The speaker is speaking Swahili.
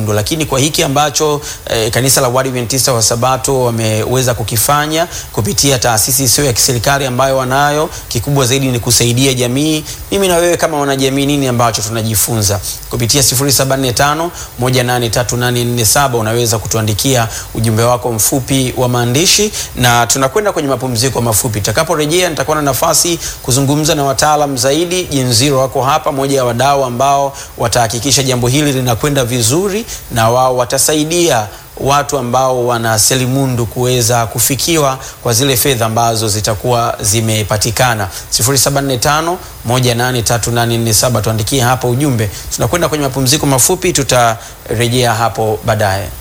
kidogo, lakini kwa hiki ambacho eh, kanisa la Waadventista wa Sabato wameweza kukifanya kupitia taasisi isiyo ya kiserikali ambayo wanayo, kikubwa zaidi ni kusaidia jamii. Mimi na wewe kama wanajamii, nini ambacho tunajifunza kupitia 075 183847 unaweza kutuandikia ujumbe wako mfupi wa maandishi, na tunakwenda kwenye mapumziko mafupi. Tutakaporejea nitakuwa na nafasi kuzungumza na wataalam zaidi. Jenziro wako hapa, moja ya wadau ambao watahakikisha jambo hili linakwenda vizuri, na wao watasaidia watu ambao wana selimundu kuweza kufikiwa kwa zile fedha ambazo zitakuwa zimepatikana. 0745 183847 tuandikie hapo ujumbe. Tunakwenda kwenye mapumziko mafupi, tutarejea hapo baadaye.